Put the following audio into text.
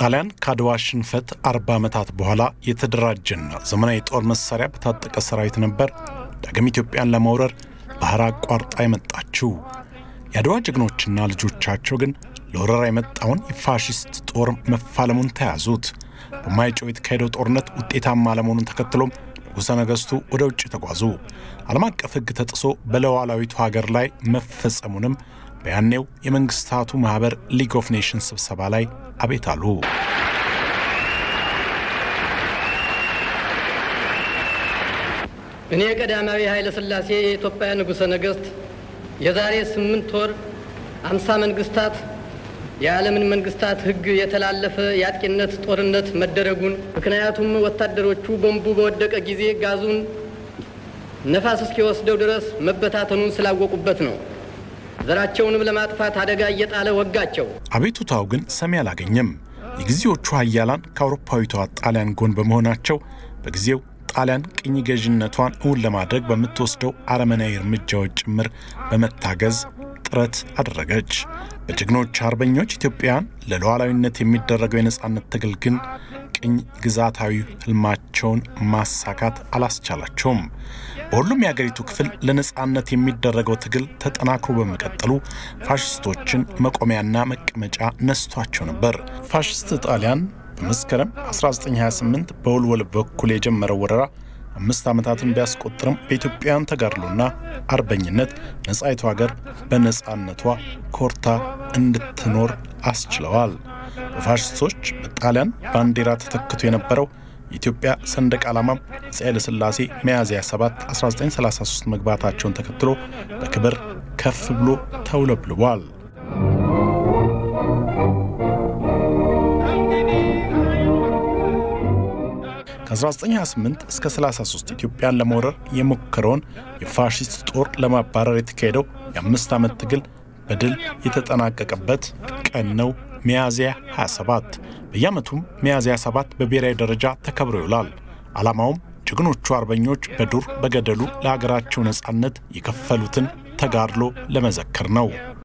ጣሊያን ከአድዋ ሽንፈት አርባ ዓመታት በኋላ የተደራጀና ዘመናዊ የጦር መሳሪያ በታጠቀ ሰራዊት ነበር ዳግም ኢትዮጵያን ለመውረር ባህር አቋርጣ የመጣችው። የአድዋ ጀግኖችና ልጆቻቸው ግን ለወረራ የመጣውን የፋሽስት ጦር መፋለሙን ተያዙት። በማይጨው የተካሄደው ጦርነት ውጤታማ አለመሆኑን ተከትሎም ንጉሠ ነገሥቱ ወደ ውጭ ተጓዙ። ዓለም አቀፍ ሕግ ተጥሶ በሉዓላዊቱ ሀገር ላይ መፈጸሙንም በያኔው የመንግስታቱ ማኅበር ሊግ ኦፍ ኔሽንስ ስብሰባ ላይ አቤት አሉ። እኔ ቀዳማዊ ኃይለ ሥላሴ የኢትዮጵያ ንጉሠ ነገሥት የዛሬ ስምንት ወር አምሳ መንግስታት የዓለምን መንግስታት ሕግ የተላለፈ የአጥቂነት ጦርነት መደረጉን ምክንያቱም ወታደሮቹ ቦምቡ በወደቀ ጊዜ ጋዙን ነፋስ እስኪወስደው ድረስ መበታተኑን ስላወቁበት ነው። ዘራቸውንም ለማጥፋት አደጋ እየጣለ ወጋቸው። አቤቱታው ግን ሰሚ አላገኘም። የጊዜዎቹ ሀያላን ከአውሮፓዊቷ ጣሊያን ጎን በመሆናቸው በጊዜው ጣሊያን ቅኝ ገዥነቷን እውን ለማድረግ በምትወስደው አረመናዊ እርምጃዎች ጭምር በመታገዝ ጥረት አደረገች። በጀግኖች አርበኞች ኢትዮጵያውያን ለሉዓላዊነት የሚደረገው የነጻነት ትግል ግን ቅኝ ግዛታዊ ህልማቸውን ማሳካት አላስቻላቸውም። በሁሉም የአገሪቱ ክፍል ለነጻነት የሚደረገው ትግል ተጠናክሮ በመቀጠሉ ፋሽስቶችን መቆሚያና መቀመጫ ነስቷቸው ነበር። ፋሽስት ጣሊያን በመስከረም 1928 በወልወል በኩል የጀመረው ወረራ አምስት ዓመታትን ቢያስቆጥርም በኢትዮጵያውያን ተጋድሎና አርበኝነት ነጻይቱ ሀገር በነጻነቷ ኮርታ እንድትኖር አስችለዋል። በፋሽስቶች በጣሊያን ባንዲራ ተተክቶ የነበረው የኢትዮጵያ ሰንደቅ ዓላማም አፄ ኃይለሥላሴ ሚያዝያ 7 1933 መግባታቸውን ተከትሎ በክብር ከፍ ብሎ ተውለብልቧል። ከ1928 እስከ 33 ኢትዮጵያን ለመውረር የሞከረውን የፋሽስት ጦር ለማባረር የተካሄደው የአምስት ዓመት ትግል በድል የተጠናቀቀበት ቀን ነው ሚያዝያ 27። በየዓመቱም ሚያዝያ 7 በብሔራዊ ደረጃ ተከብሮ ይውላል። ዓላማውም ጀግኖቹ አርበኞች በዱር በገደሉ ለሀገራቸው ነጻነት የከፈሉትን ተጋድሎ ለመዘከር ነው።